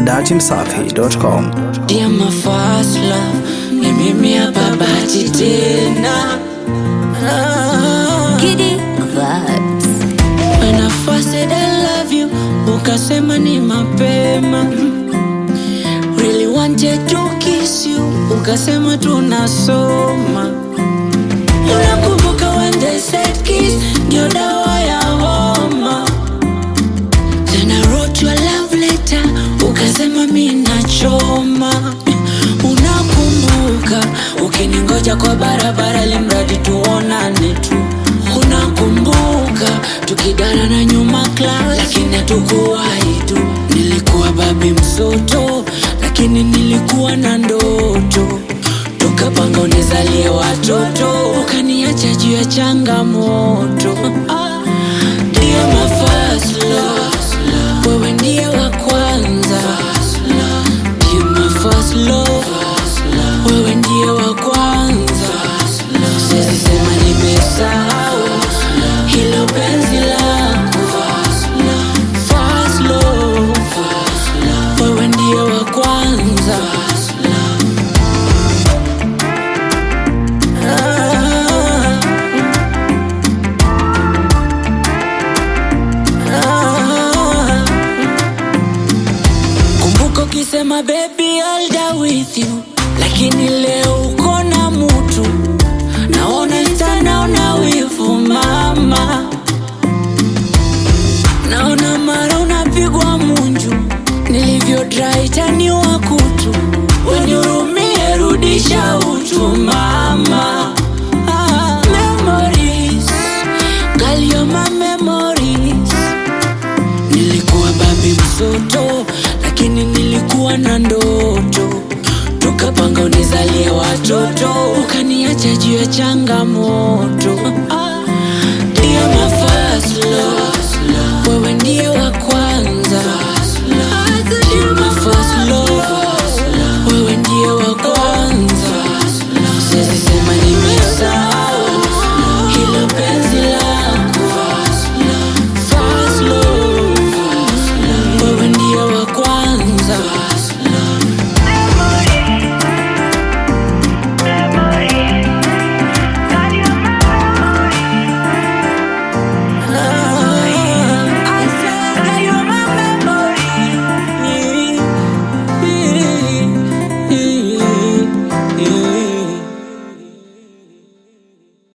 dachimsafi.com. Dear my first love, ni mimi hapa bahati tena. Ah. Giddy vibes. When I first said I love you, ukasema ni mapema. Really wanted to kiss you, ukasema tunasoma. Unakumbuka when they said kiss ndio dawa ya homa. Then I wrote you a love letter, ukasema mi nachoma. Unakumbuka ukiningoja kwa barabara, limradi tuonane tu. Unakumbuka tukidara na nyuma class, lakini hatukuwahi tu. Nilikuwa babi msoto, lakini nilikuwa na ndoto. Tukapanga unizalie watoto, ukaniacha juu ya changamoto. Ah, Dear my first love, wewe ndiye wa kwanza. Dear my first love, wewe ndiye wa kwanza. Siwezi sema nimesahau hilo penzi lako. First love, wewe ndiye wa kwanza. Ah. Ah. Kumbuka ukisema baby I'll die with you, lakini leo uko na mutu, naona naona wivu mama, naona mara unapigwa munju, nilivyo dry tani wa kutu, wenihurumie rudisha utu mama. Ah, memories, girl you're my memories Nilikuwa babi msoto, lakini nilikuwa na ndoto. Tukapanga unizalie watoto, ukaniacha juu ya changamoto. Ah, Dear my first love, wewe ndiye wa kwanza.